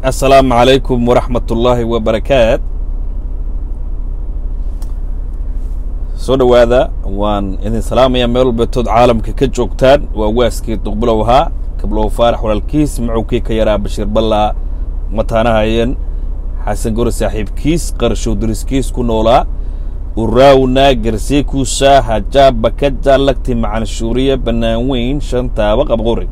assalaamu calaykum waraxmat ullaahi wabarakaat soo dhowaada waan idin salaamayaa meel walbeetood caalamka ka joogtaan waa waaskii duqbulow ahaa kablow faarax walaalkiis macowkii ka yaraa bashiir ballaa mataanahayen xasan gore saaxiibkiis qarashow dariskiis ku noolaa uraawna garseekuusa hajaaba ka jaallagti macanshuuriya bannaan weyn shantaaba qabqori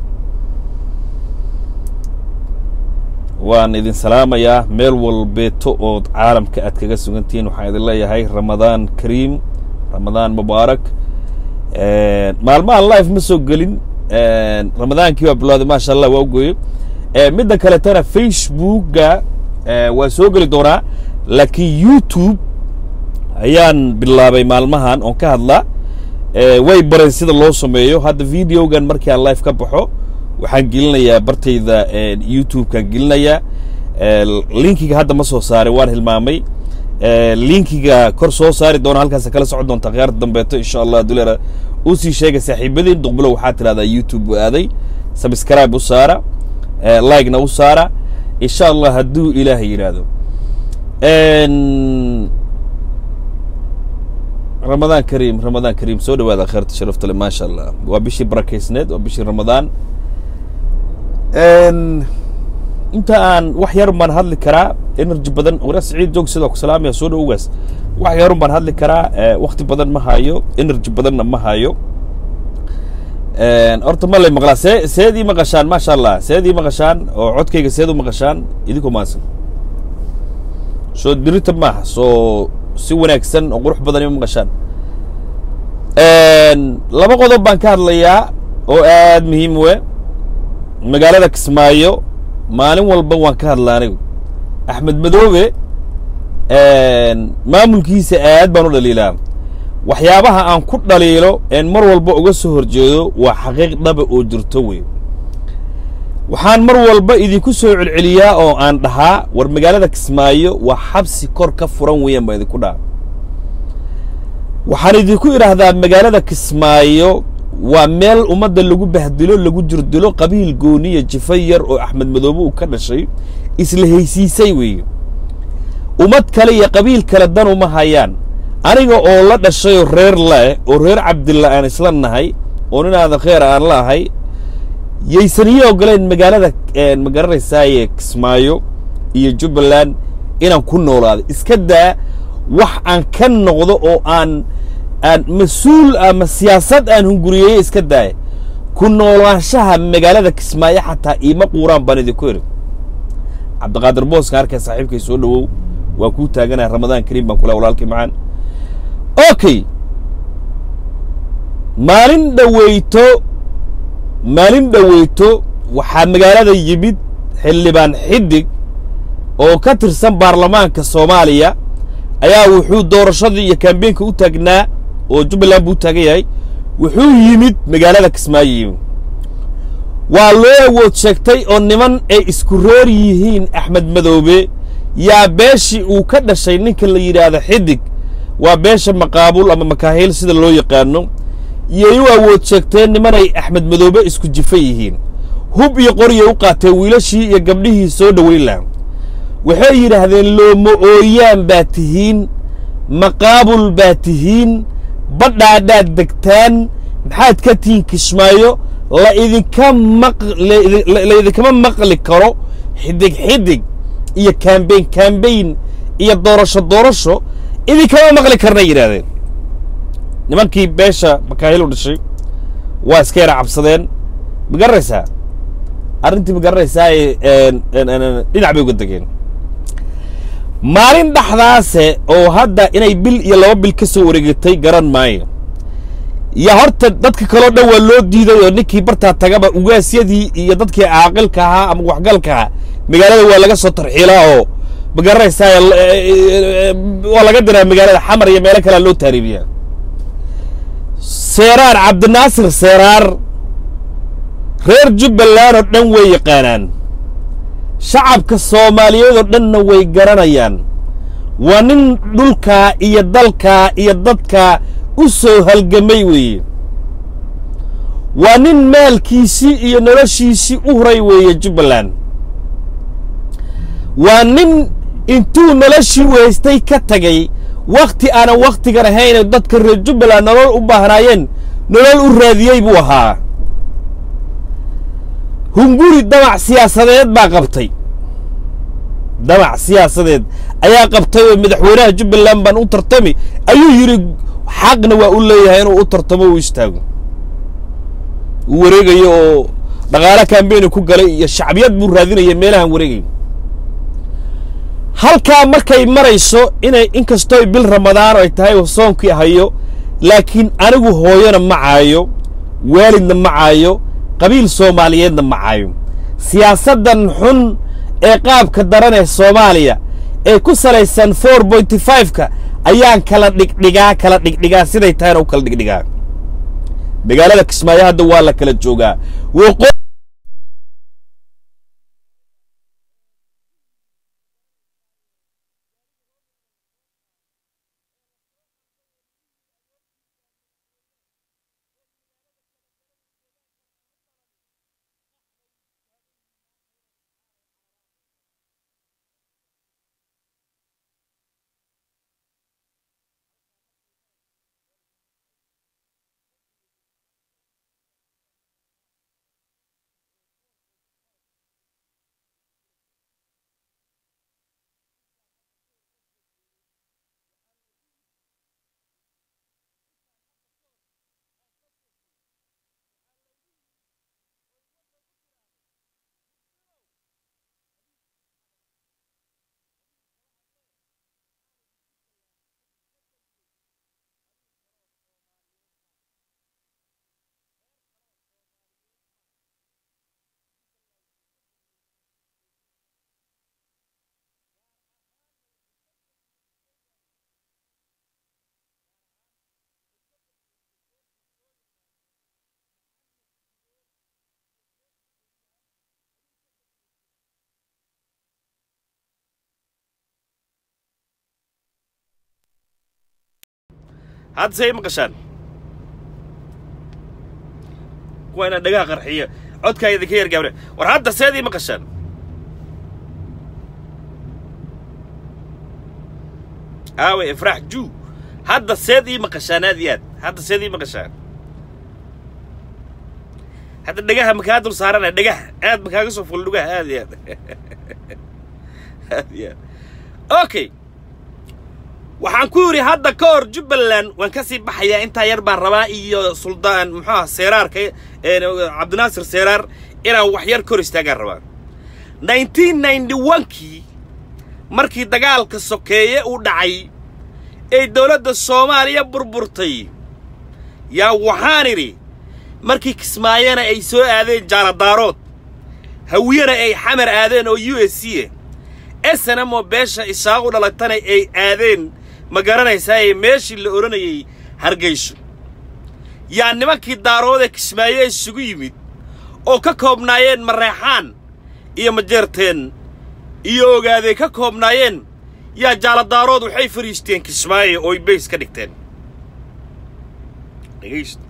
waan idin salaamayaa meel walbeeto ood caalamka aad kaga sugantihiin waxaan idin leeyahay ramadaan kariim ramadaan mubaarak maalmahan life ma soo gelin ramadaankii waa bilowday maasha allah waa ugoye midda kaletana facebookga waa soo geli doonaa laakiin youtube ayaan bilaabay maalmahan oon ka hadlaa way bareen sida loo sameeyo hadda videogan markii aan life ka baxo waxaan gelinayaa bartayda youtubekaan gelinayaa linkiga hadda ma soo saaray waan hilmaamay linkiga kor soo saari doona halkaas kala socon doonta khiyaarta dambeeto insha allah duleera u sii sheega saaxiibadiin duqbulo waxaa tidhahdaa youtube u aaday subscribe u saara like-na u saara insha allah hadduu ilaahay yidhaahdo ramadaan kariim ramadaan kariim soo dhawaada kheerta sharafta le maasha allah waa bishii barakaysneed waa bishii ramadaan inta aan wax yarun baan hadli karaa energy badan wara siciid joog sidoo ku salaamaya soo dhowogaas wax yarun baan hadli karaa wakti badan ma hayo energy badanna ma hayo horta ma lay maqlaa see seed ii maqashaan maasha allah seed ii maqashaan oo codkayga seed u maqashaan idinkoo maasan soo dirita maaha soo si wanaagsan oo qurux badan ima maqashaan laba qodob baan ka hadlayaa oo aad muhiim we magaalada kismaayo maalin walba waan ka hadla anigu axmed madoobe maamulkiisa aad baan u dhaliilaa waxyaabaha aan ku dhaliilo een mar walba uga soo horjeedo waa xaqiiq dhaba oo jirto wey waxaan mar walba idinku soo celceliyaa oo aan dhahaa war magaalada kismaayo waa xabsi kor ka furan weeyaan baan idinku dhaha waxaan idinku idhaahdaa magaalada kismaayo waa meel ummadda lagu bahdilo lagu jirdilo qabiil gooniya jifa yar oo axmed madoobe uu ka dhashay isla haysiisay weeye ummad kale iyo qabiil kale dan uma hayaan aniga oo la dhashayoo reer leh oo reer cabdilla aan isla nahay oo nin aada kheer aan la ahay yaysan ii ogoleen magaalada ma garanaysaaye kismaayo iyo jubbaland inaan ku noolaado iska daa wax aan ka noqdo oo aan aan mas-uul ama siyaasad aan hunguriyeeye iska daaya ku noolaanshaha magaalada kismaayo xataa iima quuraan baan idinku idhi cabdiqaadir booskan arkay saaxiibkay soo dhowow waa kuu taaganaya ramadaan kariim baan kula walaalkii macaan okay maalin dhaweyto maalin dhaweyto waxaa magaalada yimid xildhibaan xidig oo ka tirsan baarlamaanka soomaaliya ayaa wuxuu doorashadii iyo kambeynka u taagnaa oo jubbaland buu u taagan yahay wuxuu yimid magaalada kismaayo yimid waa loo awood sheegtay oo niman ay isku reer yihiin axmed madoobe yaa beeshii uu ka dhashay ninka la yidhaahdo xidig waa beesha maqaabul ama makaahiil sida loo yaqaano yay u awood sheegteen nimanay axmed madoobe isku jifa yihiin hub iyo qoryay u qaateen wiilashii iyo gabdhihii soo dhoweyn laha waxay yidhaahdeen looma ooyaan baa tihiin maqaabul baa tihiin badhaadhaad degtaan maxaad ka tihiin kismaayo la idinka maq la idinkama maqli karo xidig xidig iyo kambeyn kambeyn iyo doorasho doorasho idinkama maqli karnay yidhahdeen nimankii beesha makaahil u dhashay waa iska yara cabsadeen ma garanaysaa arrintii ma garanaysaa dhinac bay uga degeen maalin dhexdaase oo hadda inay bil iyo laba bil ka soo wareegatay garan maayo ya horta dadka kaleo dhan waa loo diiday oo ninkii bartaa tagaba ugaasyadii iyo dadkii caaqilka ahaa ama waxgalka ahaa magaalada waa laga soo tarxiilaa oo ma garanaysaa waa laga diraa magaalada xamar iyo meelo kalea loo taariibiyaa seeraar cabdinaasir seeraar reer jubbaland oo dhan way yaqaanaan shacabka soomaaliyeed oo dhanna way garanayaan waa nin dhulkaa iyo dalkaa iyo dadkaa u soo halgamay weeye waa nin maalkiisii iyo noloshiisii u huray weeye jubbaland waa nin intuu noloshii weystay ka tagay wakhti aanan wakhtigan ahayn dadka reer jubbaland nolol u baahnaayeen nolol u raadiyey buu ahaa hunguri damac siyaasadeed baa qabtay damac siyaasadeed ayaa qabtay oo madaxweynaha jubbaland baan u tartami ayuu yidhi xaqna waa u leeyahay inuu u tartamo u istaago uu wareegayo oo dhaqaale kambeeni ku galay iyo shacbiyad buu raadinaya meelahan wareegayo halkaa markay marayso inay inkastoo bil ramadaan ay tahay oo soonkii hayo laakiin anigu hooyona ma caayo waalidna ma caayo qabiil soomaaliyeedna ma caayo siyaasaddan xun ee qaabka daran ee soomaaliya ee ku salaysan four pointy five-ka ayaan kala dhigdhigaa kala dhigdhigaa siday tahayna u kala dhigdhigaa magaalada kismaayo hadda waa la kala joogaa wqo hadda say maqashaan kuwa inaan dhagaha qarxiyo codkaa idinka yar gaabre war hadda seedii maqashaan aawe ifraax juu hadda seed ii maqashaan aad iyo aad hadda seed ii maqashaan hadda dhagaha makaa dul saarana dhagaha aad makaaga soo ful dhugaha aad iyo aad aad iyo aad okay waxaan ku yidhi hadda ka hor jubbaland waan ka sii baxayaa intaa yar baan rabaa iyo suldaan muxuuha seeraarka cabdinaasir seeraar inaan wax yar kor istaagaan rabaa nineteen ninety one-kii markii dagaalka sokeeye uu dhacay ee dowladda soomaaliya burburtay yaa waxaan idhi markii kismaayana ay soo aadeen jaaladaarood hawiyana ay xamar aadeen oo u s c a snm oo beesha isaaqu dhalatana ay aadeen ma garanaysaa ee meeshii la odhanayay hargayso yaa nimankii daaroodee kismaayo isugu yimid oo ka koobnaayeen mareexaan iyo majeerteen iyo ogaadee ka koobnaayeen yaa jaaladaarood waxay fadhiisteen kismaayo ooy bays ka dhigteen dhegaysto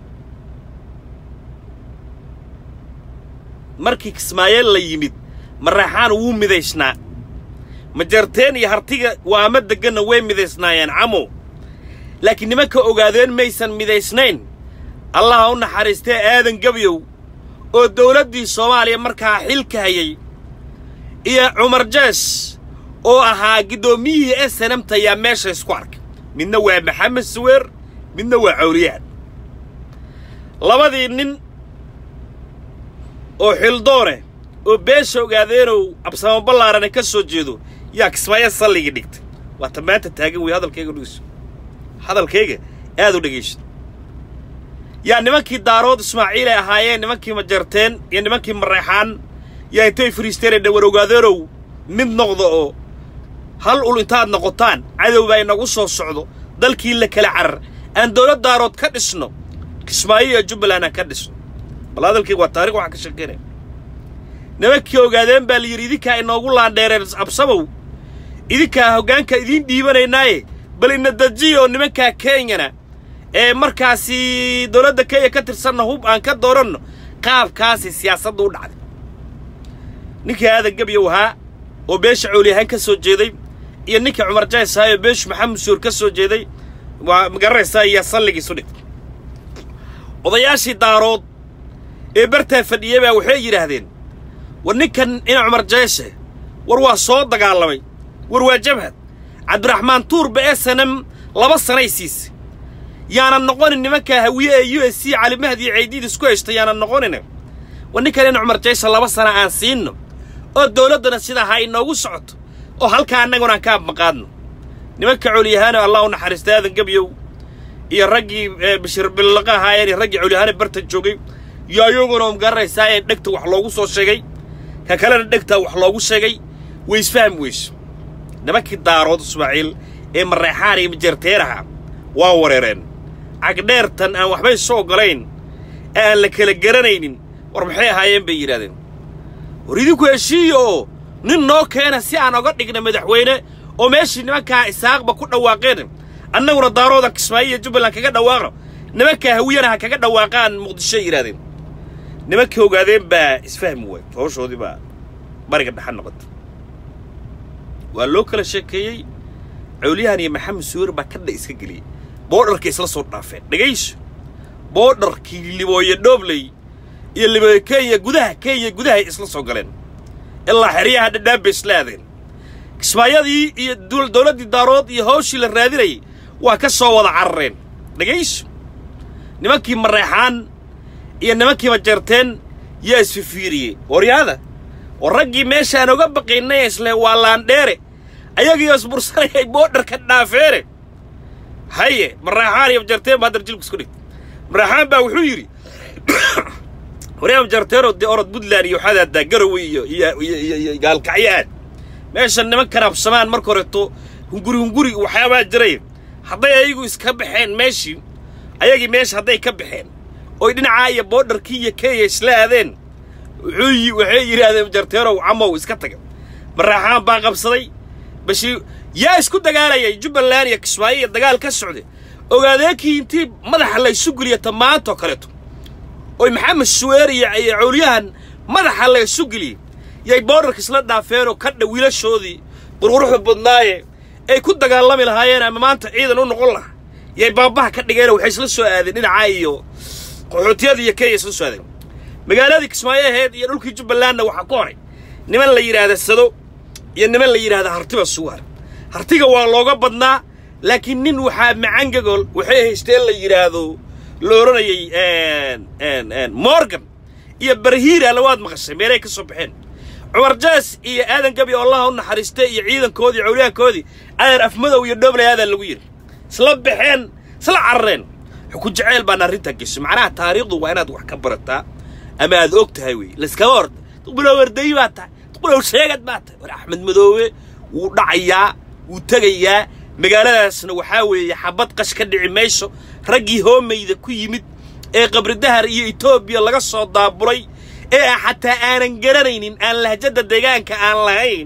markii kismaayeel la yimid mareexaan wuu midaysnaa majarteen iyo hartiga waama degganna way midaysnaayeen camo laakiin nimanka ogaadeen maysan midaysnayn allaha u naxariistee aadan gebyow oo dawladdii soomaaliya markaa xilka hayay iyo cumar jees oo ahaa giddoomiyihii esenamta ayaa meesha isku arkay midna waa maxamed suweer midna waa cawliyaan labadii nin oo xildoone oo beesha ogaadeenow absamo ballaarane ka soo jeedo yaa kismaayo salligii dhigtay waata maanta taagan wey hadalkayga dhegeyso hadalkayga aad u dhegayso yaa nimankii daarood ismaaciil ay ahaayeen nimankii majarteen iyo nimankii mareexaan yaa intay fariisteen ee dhawar ogaadeenow mid noqda oo hal ul intaad noqotaan cadowba inagu soo socdo dalkii la kala carar aan dawlad daarood ka dhisno kismaayo iyo jubbaland aan ka dhisno bal hadalkayga waa taarikh waxaan ka sheekeynaya nimankii ogaadeen baa la yidhi idinkaa inoogu laandheereen absamow idinkaa hoggaanka idiin dhiibanaynaaye bal ina dejiyo nimankaa kenyana ee markaasi dawladda kenya ka tirsanna hub aan ka dooranno qaabkaasi siyaasadda u dhacday ninkii aadan gebyow ahaa oo beesha cooliyahaan ka soo jeeday iyo ninka cumar jaysaayo beeshu maxamed suur ka soo jeeday waa magaranaysaa iyo salligiisu dhig odayaashii daarood ee bartaa fadhiyey baa waxay yidhaahdeen war ninkan ina cumar jeeshe war waa soo dagaalamay war waa jabhad cabdiraxmaan tuurba ee sanam laba sanay siisay yaanan noqonin nimankaa hawiye ee u s c calimahdi iyo ceydiid isku heshta yaanan noqonin war ninkan ina cumar jeeshe laba sana aan siinno oo dawladdana sidaa ha inoogu socoto oo halkaa annaguna aan ka abmaqaadno nimanka cooliyahaano allah u naxariista aadan gebyow iyo raggii bashir billaqa ahaayeen iyo raggii cooliyahaane barta joogay iyo ayaguna magaranaysaa ee dhegta wax loogu soo sheegay ka kalena dhegtaa wax loogu sheegay way isfahmi weyso nimankii daarood ismaaciil ee mareexaan iyo majeerteeraha waa wareereen cagdheertan aan waxbay soo ogolayn ee aan la kala garanaynin war maxay ahaayeen bay yidhahdeen war idinku heshiiya oo nin noo keena si aan oga dhigna madaxweyne oo meeshii nimankaa isaaqba ku dhawaaqeen annaguna daarooda kismaayo iyo jubbaland kaga dhawaaqno nimankaa hawiyana ha kaga dhawaaqaan muqdishoy yidhahdeen nimankii ogaadeen baa isfahmi waay howshoodii baa bariga dhaxan noqota waa loo kala sheekeeyey cawliyahan iyo maxamed suwer baa kadha iska geliyey boodharkay isla soo dhaafeen dhegayso boodharkii libooye dhoobley iyo libooye kenya gudaha kenya gudahay isla soo galeen ilaa xeryaha dhadhaan bay isla aadeen kismaayadii iyo dawladdii daarood iyo hawshii la raadinayay waa ka soo wada carareen dhegayso nimankii mareexaan iyo nimankii majeerteen yaa isfifiiriyey waryaada oo raggii meeshaan oga baqaynay isle waa laandheere ayagiioo isbursanayay boodharka dhaafeene haye mareexaan iyo majeerteen baa haddar jilku isku dhigtay mareexaan baa wuxuu yidhi waryaa majeerteenoo dee orod puntland iyo waxaad aadaa garowe iyo iyo iyo iyo gaalkacyo aad meeshan nimankan absamaan marka horeeto hunguri hunguri waxyaabaa jiray hadday ayagu iska baxeen meeshii ayagii meesha hadday ka baxeen oy dhinacaa iyo boodharkii iyo kenya isla aadeen wuxuu waxay yidhaahdeen jarteerow camow iska taga maraaxaan baa qabsaday bashii yaa isku dagaalayay jubbaland iyo kismaayo iyo dagaal ka socday ogaadeenkii intii madaxa laysu geliya tamaantoo kaleeto oy maxamed suweer iyo iyo cowliyahan madaxa laysu geliyey yay boodharka isla dhaafeenoo kadha wiilashoodii qurquruxda badnaaye ay ku dagaalami lahaayeen ama maanta ciidan u noqon lahaa yay baabaha ka dhigeenoo waxay isla soo aadeen dhinacaa iyo qaxootiyada iyo kenya isla soo aadeen magaaladii kismaayo aheyd iyo dhulkii jubbalandna waxaa ku horay niman la yidhaahda sado iyo niman la yidhaahda hartiba suwaar hartiga waa looga badnaa laakiin nin waxaa macangagol waxay haysteen la yidhaahdo la odhanayay morgan iyo barhiira lawaad maqashay meelay ka soo baxeen cumar jaas iyo aadan gabi oo allaha u naxariistay iyo ciidankoodii cawliyaankoodii adeer afmadow iyo dhooblay aadan lagu yidhi isla baxeen isla carareen xuku jaceyl baana arrintaa geshay macnaha taariikhdu waa inaad wax ka barataa ama aad og tahay wey layskaba orda duqbilow warday baa tahay duqbilow sheegad baa tahay war axmed madoobe wuu dhacayaa wuu tegayaa magaaladaasna waxaa weeye xabad qash ka dhici mayso raggii hoomayda ku yimid ee qabridahar iyo etoobiya laga soo daabulay ee xataa aanan garanaynin aan lahjadda deegaanka aan lahayn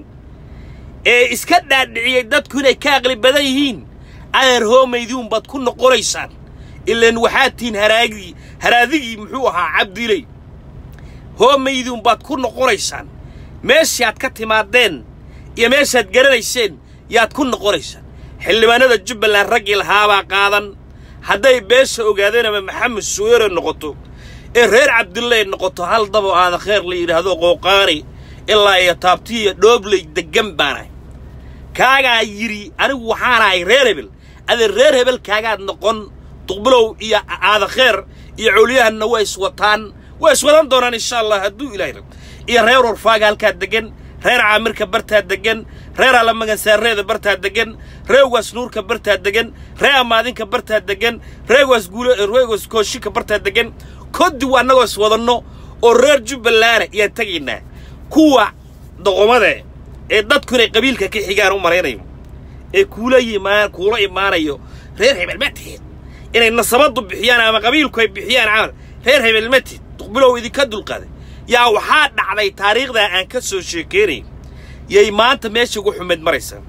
ee iska dhaadhiciyey dadku inay ka aqli badan yihiin adeer hoomaydiunbaad ku noqonaysaan ilaan waxaad tihiin haraagii haraadigii muxuu ahaa cabdiley hoomaydiunbaad ku noqonaysaan meeshaad ka timaadeen iyo meeshaad garanayseen yaad ku noqonaysaan xildhibaanada jubbaland raggii lahaabaa qaadan hadday beesha ogaadeen ama maxamed suweere noqoto ee reer cabdilley noqoto hal dabo aada kheer la yidhaahdo qooqaani ilaa iyo taabtiiyo dhoobley deggan baanahay kaagaa yidhi anigu waxaanahay reer hebel adee reer hebel kaagaad noqon duqbilow iyo aada kheer iyo cowliyahanna waa iswataan waa iswadan doonaan insha allah hadduu ilaahay rab iyo reer warfaaga halkaa deggan reer caamirka bartaa deggan reer alamagansaarreeda bartaa deggan reegaas nuurka bartaa deggan ree amaadinka bartaa deggan reegaas guul reegaas kooshinka bartaa deggan kodiw annagoo is wadanno oo reer jubballaana iyaan tegaynaa kuwa doqomade ee dadku inay qabiilka ka xigaan u malaynayo ee kuula yimaan kuula imaanayo reer hebel ma tihid inay nasabaddu bixiyaan ama qabiilku ay bixiyaan camal reer hebel ma tihid duqbilow idinka dulqaaday yaa waxaa dhacday taariikhdaa aan ka soo sheekeynay yay maanta meesha ugu xumeed maraysaa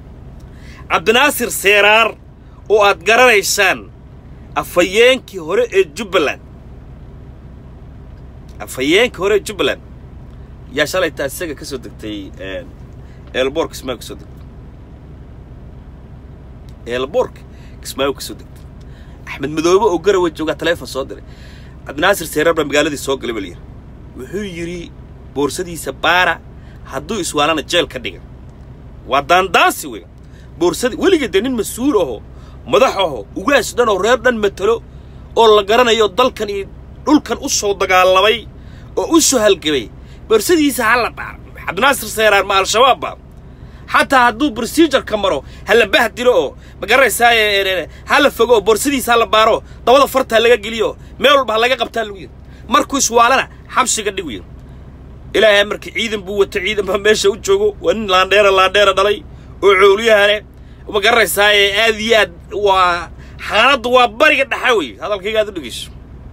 cabdinaasir seeraar oo aad garanaysaan afhayeenkii hore ee jubbaland afhayeenkii hore ee jubbaland yaa shalaytaa isaga ka soo degtay eelboorka kismaayo kasoo degtay eelboorka kismaayo kasoo degtay axmed madoobe oo garawa joogaa taleefon soo diray cabdinaasir seerar baa magaaladii soo galay baa la yidhi wuxuu yidhi boorsadiisa baara hadduu iswaalana jeel ka dhiga waa daandaansi wey boorsadii weliga dee nin mas-uul aho madax aho ugaas dhan oo reer dhan matalo oo la garanayo dalkan iyo dhulkan u soo dagaalamay oo u soo halgamay boorsadiisa ha la baaro cabdinaasir seeraar ma al-shabaabba xataa hadduu procedureka maro ha la bahdilo oo ma garanaysaa ha la fogo oo boorsadiisa ha la baaro dabada farta ha laga geliyo meel walba ha laga qabtaa lagu yidhi markuu iswaalana xabsiga dhigu yidhi ilaahay markii ciidan buu wato ciidan baa meesha u joogo waa nin laandheera laandheera dhalay oo cooliyahane ma garanaysaa aad iyo aad waa xaaladdu waa bariga dhaxa wey hadalkayga aad u dhegeyso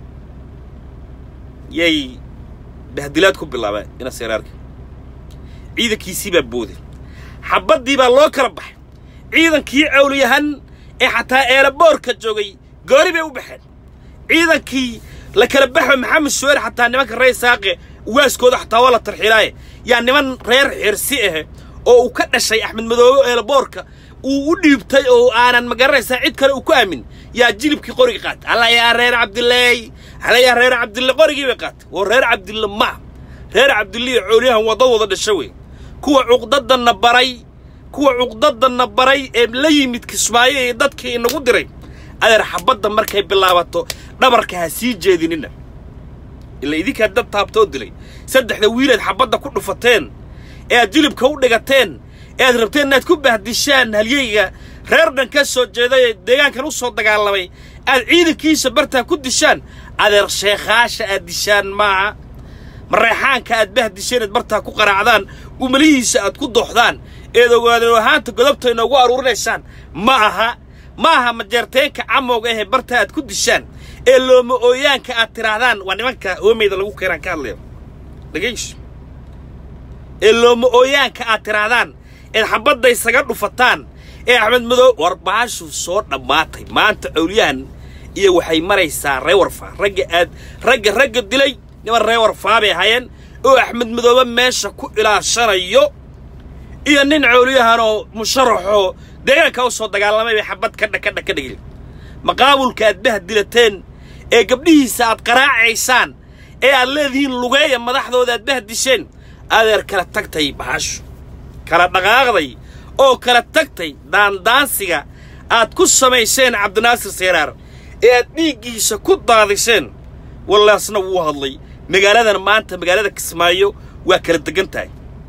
yay bahdilaad ku bilaabeen ina seeraarka ciidankiisii baa booday xabaddii baa loo kala baxay ciidankii cawliyahan ee xataa eelaboorka joogay goori bay u baxeen ciidankii la kala baxo maxamed suweer xataa nimanka reer saaqe waaskooda xataa waa la tarxiilaaye yaa niman reer xirsi ah oo uu ka dhashay axmed madoobe eelaboorka uu u dhiibtay oo aanan ma garanaysaa cid kale uu ku aamin yaa jilibkii qoriga qaatay alla yaa reer cabdileey alla yaa reer cabdille qorigii bay qaatay oo reer cabdille ma reer cabdille iyo cooliyahan wadda wada dhasho wey kuwa cuqdadanna baray kuwa cuqdadanna baray ee la yimid kismaayo iyo dadkii inagu diray adeer xabadda markay bilaabato dhabarka ha sii jeedinina ila idinkaa dad taabtoo dilay saddexda wiilaad xabadda ku dhufateen ee aad jilibka u dhigateen ee aad rabteen inaad ku bahdishaan halyeyga reer dhan ka soo jeeday ee deegaankan u soo dagaalamay aad ciidankiisa bartaa ku dishaan adeer sheekhaasha aad dishaan maaha mareexaanka aad bahdisheen aad bartaa ku qaraacdaan umalihiisa aad ku dooxdaan eed ogaadeen ahaanta godobta inoogu aruurinaysaan ma aha ma aha majeerteenka camowga ahee bartaa aad ku dishaan ee looma ooyaanka aad tidhaahdaan waa nimanka hoomeyda lagu keenaan ka hadlayo dhegayso ee looma ooyaanka aad tidhaahdaan eed xabadda isaga dhufataan ee axmed madow war baashu soo dhammaatay maanta cawliyahan iyo waxay maraysaa ree warfaa ragga aad ragga ragga dilay niman ree warfaa bay hayeen oo axmed madoobe meesha ku ilaashanayo iyo nin cawliyahanoo musharaxoo deegaanka u soo dagaalamay bay xabad kadha kadha ka dhigay maqaabulka aad bahdilateen ee gabdhihiisa aad qaraacaysaan ee aad leedihiin lugeeya madaxdooda aad bahdisheen adeer kala tagtay bahashu kala dhaqaaqday oo kala tagtay daandaansiga aad ku samayseen cabdinaasir seeraar ee aad dhiiggiisa ku daadiseen wallaasna wuu hadlay magaaladan maanta magaalada kismaayo waa kala degan tahay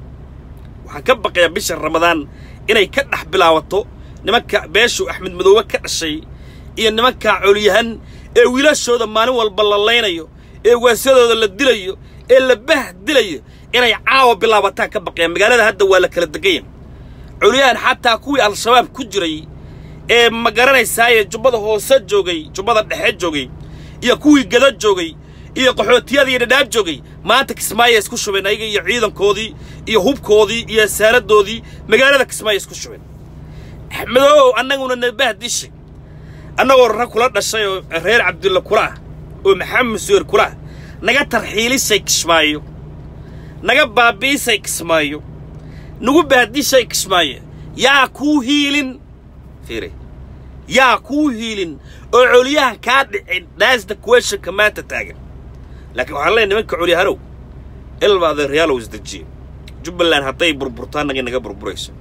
waxaan ka baqayaa bisha ramadaan inay ka dhex bilaabato nimanka beeshu axmed madoobe ka dhashay iyo nimanka coliyahan ee wiilashooda maalin walba la laynayo ee waasyadooda la dilayo ee la bah dilayo inay caawa bilaabataan ka baqayaan magaalada hadda waa la kala deganya coliyahan xataa kuwii al-shabaab ku jiray ee ma garanaysaaye jubbada hoose joogay jubbada dhexe joogay iyo kuwii gada joogay iyo qaxootiyada iyo dhadhaab joogay maanta kismaayo isku shubeen ayaga iyo ciidankoodii iyo hubkoodii iyo saaradoodii magaalada kismaayo isku shubeen axmedoow annaguna nabah dishay annagoo rag kula dhashay oo reer cabdulla kula ah oo maxamed suweer kula ah naga tarxiilisay kismaayo naga baabiisay kismaayo nagu bahdishay kismaayo yaa kuu hiilin fiire yaa kuu hiilin oo coliyahan kaa dhicin daasda kuweshanka maanta taagan laakiin waxaan leeyahy nimanka colyahanow ilba adeeryaalow isdejiye jubbaland hadday burburtaa nagay naga burburayso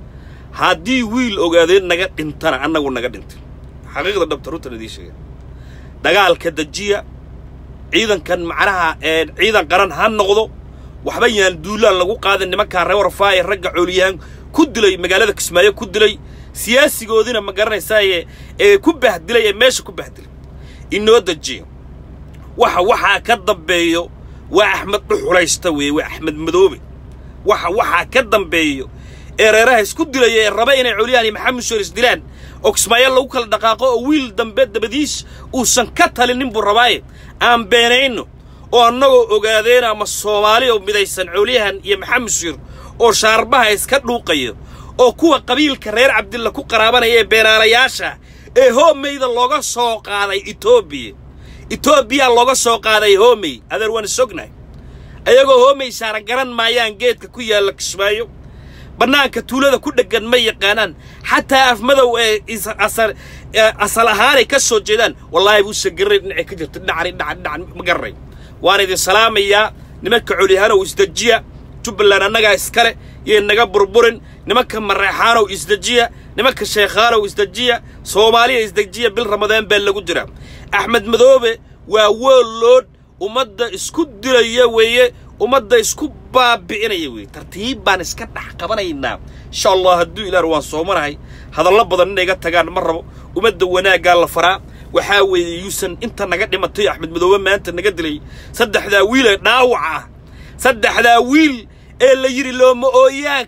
haddii wiil ogaadeen naga dhintana annagu naga dhintay xaqiiqda dhabta runtan idiin sheega dagaalka dejiya ciidankan macnaha ciidan qaran ha noqdo waxba yaan duulaan lagu qaadan nimankaa reer warfaa ee ragga cooliyahan ku dilay magaalada kismaayo ku dilay siyaasigoodiina ma garanaysaaye ee ku bahdilay ee meesha ku bahdilay inoo dejiya waxa waxaa ka dambeeyo waa axmed dhuxulaysta weeye waa axmed madoobe waxa waxaa ka dambeeyo ee reeraha isku dilaya ee raba inay coliyaan iyo maxamed suweer isdilaan oo kismaayo lagu kala dhaqaaqo oo wiil dambe dabadiis uusan ka talinin buu rabaaye aan beenayno oo annagoo ogaadeen ama soomaali oo midaysan coliyahan iyo maxamed suweer oo shaarbaha iska dhuuqayo oo kuwa qabiilka reer cabdilla ku qaraabanaya ee beenaalayaasha ee hoomeyda looga soo qaaday etoobiya etoobiya looga soo qaaday hoomey adeer waan isognahay ayagoo hoomey saaran garan maayaan geedka ku yaalla kismaayo bannaanka tuulada ku dheggan ma yaqaanaan xataa afmadow ee asal ahaanay ka soo jeedaan wallaahi buusan garanay dhinacay ka jirto dhinacani dhinacan dhinacan ma garanay waan idin salaamayaa nimanka colyahaanow isdejiya jubbaland annagaa iskale yay naga burburin nimanka mareexaanow isdejiya nimanka sheekhaanow isdejiya soomaaliya isdejiya bil ramadaan baa lagu jiraa axmed madoobe waa woollood ummadda isku dilaya weeye ummadda isku baabi'inaya weeye tartiib baan iska dhex qabanaynaa insha allah hadduu ilaar waan soomanahay hadallo badan inay ga tagaan ma rabo ummadda wanaaggaa la faraa waxaa weeye yuusan inta naga dhimatay axmed madoobe maanta naga dilay saddexdaa wiil ee dhaawac ah saddexdaa wiil ee la yidhi looma ooyaan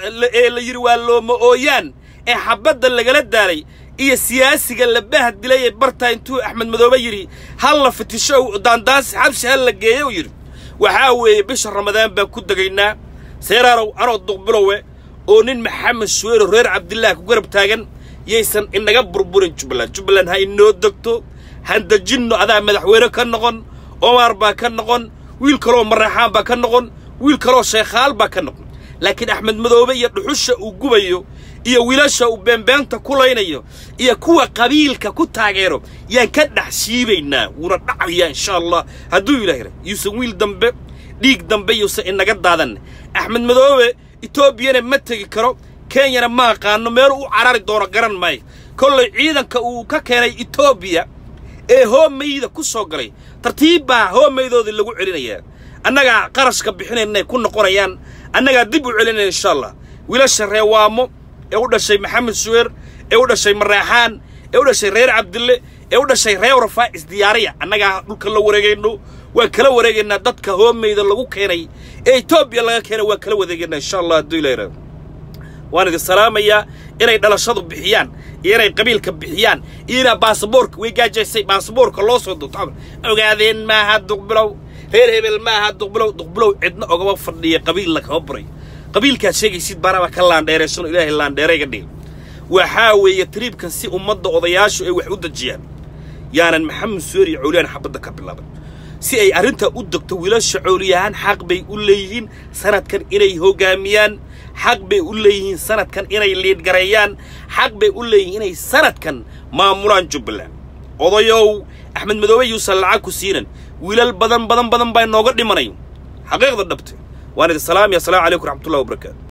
ee la yidhi waa looma ooyaan ee xabadda lagala daalay iyo siyaasiga la bah dilay ee bartaa intuu axmed madoobe yidhi hal la fitisho daandaansi xabshi hal la geeyo u yidhi waxaa weeye bisha ramadaan baan ku degaynaa seeraanow anoo duqbilowe oo nin maxamed suweero reer cabdillaah ku garab taagan yaysan inaga burburin jubbaland jubbaland ha inoo degto handajinno adaa madaxweyne ka noqon omar baa ka noqon wiil kaloo mareexaan baa ka noqon wiil kaloo sheekhaal baa ka noqon laakiin axmed madoobe iyo dhuxusha uu gubayo iyo wiilasha uu beenbeenta ku laynayo iyo kuwa qabiilka ku taageero yaan ka dhex siibaynaa wuuna dhacayaa insha allah hadduu ilaah yidha yuusan wiil dambe dhiig dambe yuusan inaga daadan axmed madoobe etoobiyana ma tegi karo kenyana ma aqaano meel u carari doono garan maayo kollay ciidanka uu ka keenay etoobiya ee hoomayda ku soo galay tartiib baa hoomaydoodii lagu celinayaa annagaa qarashka bixinaynay ku noqonayaan annagaa dib u celinaya insha allah wiilasha reewaamo ee u dhashay maxamed suweer ee u dhashay mareexaan ee u dhashay reer cabdille ee u dhashay reer rafaa isdiyaariya annagaa dhulka la wareegayno waan kala wareegaynaa dadka hoomayda lagu keenay ee etoobiya laga keenay waan kala wareegaynaa insha allah hadduu ilaa yidhahdo waan idin salaamayaa inay dhalashadu bixiyaan iyo inay qabiilka bixiyaan iyo inaa baasaboorka way gaajaysay baasaboorka loo soo duubto ogaadeen maaha duqbilow reer hebel maaha duqbilow duqbilow cidna ogama fadhiya qabiilna kama baray qabiilkaad sheegaysid baanaba ka laandheeraysano ilaahay laandheerayga dhigay waxaa weeye tariibkan si ummadda odayaashu ay wax u dejiyaan yaanan maxamed suweer iyo cawliyaan xabadda ka bilaaban si ay arrintaa u degto wiilasha cawliyahaan xaq bay u leeyihiin sanadkan inay hoggaamiyaan xaq bay u leeyihiin sanadkan inay liidgareeyaan xaq bay u leeyihiin inay sanadkan maamulaan jubbaland odayow axmed madoobe yuusan lacag ku siinan wiilal badan badan badan baa inooga dhimanay xaqiiqda dhabte waan idin salaamaya assalaamu calaykum raxmatullahi wabarakaatu